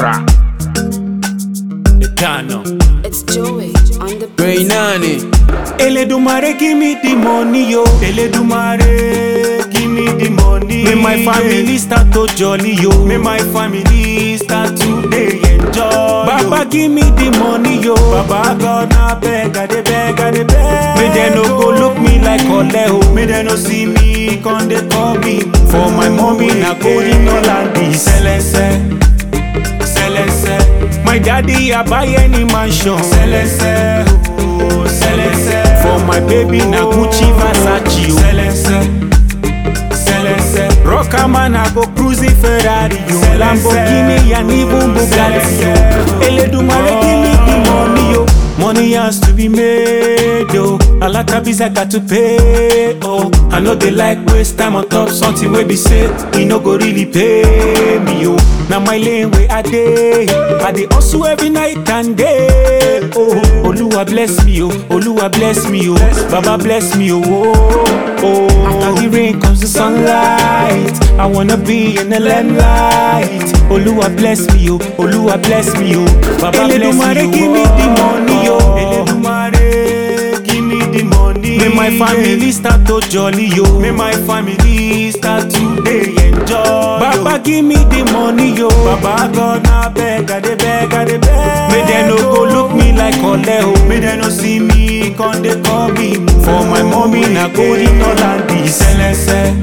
Ra. Eternal. It's Joey on the Rain on it. Eledumare give me the money yo. Eledumare give me the money. May my family start to jolly yo. May my family start to dey enjoy. Baba give me the money yo. Baba God na beg, I dey beg, I dey beg. May they no go look me like ole o. May they no see me come dey call me. For my mommy na golden Holland Celeste. Celeste. My daddy I buy any mansion. Celeste. Oh, Celeste. For my baby na Gucci Versace. Oh. Celeste. Celeste. Rocker man I go cruising Ferrari. Yo. Lamborghini and even Bugatti. Yo. Eledumare give me the money yo. Money has to be made yo. A lot of bills I got to pay oh. I know they like waste time on top something wey be say e no go really pay me yo. Na my lane wey I dey, I dey hustle every night and day. Oh, Oluwa bless me oh, Oluwa bless me oh, Baba bless me oh. oh, oh. After the rain comes the sunlight. I wanna be in the limelight. Oluwa bless me oh, Oluwa bless me oh, Baba bless me oh. give me the money oh. Eledumare give me the money. May my family start to jolly yo. May my family start to dey enjoy. Baba give me the money yo. Baba God na beg, I dey beg, I dey beg. May they no go look me like ole o. May they no see me come dey call me. For my mommy na golden Holland Celeste.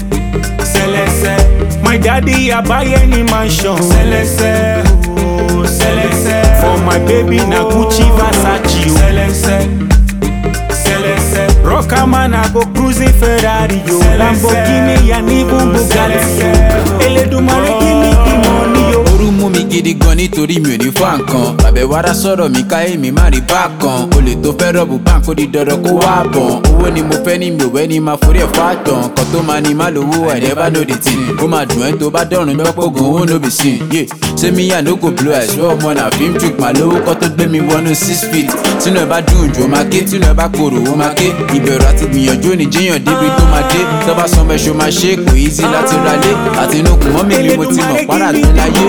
Celeste. My daddy I buy any mansion. Celeste. Oh, Celeste. For my baby na Gucci Versace. Oh. Celeste. Celeste. Rocker man I go cruising Ferrari. Yo. Lamborghini and even Bugatti. Yo. Eledumare give me the money yo. Orú mú mi gidi gan nítorí mi ò ní fà nǹkan. Àbẹ̀wárá sọ̀rọ̀ mi káyé mi má rí bákan. Olè tó fẹ́ rọ̀bù báńkì ó di dandan kó wá bọ̀n. Owó ni mo fẹ́ ní mi ò wẹ́ ní máa forí ẹ̀ fà tán. Kan tó máa ní má lówó I never know the thing. Ó máa dùn ẹ́ tó bá dọ̀rùn gbọ́pọ̀gàn owó no be sin. Yé ṣé mi yà no go blow ẹ̀ ṣọ́ ọmọ náà film trick màá lówó kọ́ tó gbé mi wọnú six feet. Tínú ẹ bá dùn jù ó máa ké, tínú ẹ bá korò ó máa ké. Ìbẹ̀rù àti gbìyànjú ò ní jíyàn débi tó máa dé. Tó bá sanwó ẹ̀ṣọ́ máa ṣe é kò easy láti ralé. Àtinúkùn mọ́mí mi mo ti mọ̀ párà tó láyé.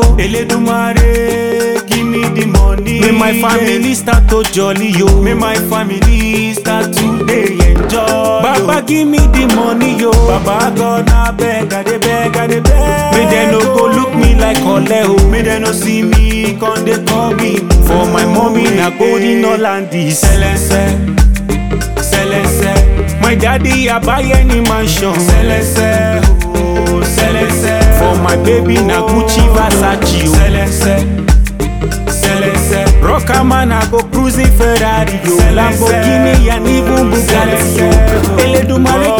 Eledumare, give me the money. May my family start to jolly yo. May my family start to dey enjoy. Baba give me the money yo. Baba God na beg, I dey beg, I dey beg. May they no go look me like ole o. May they no see me come dey call me. For my mommy na golden Holland Celeste. Celeste. My daddy I buy any mansion. Celeste. Oh, Celeste. For my baby na Gucci Versace. Oh. Celeste. Celeste. Rocker man I go cruising Ferrari. Yo. Lamborghini and even Bugatti. Yo. Eledumare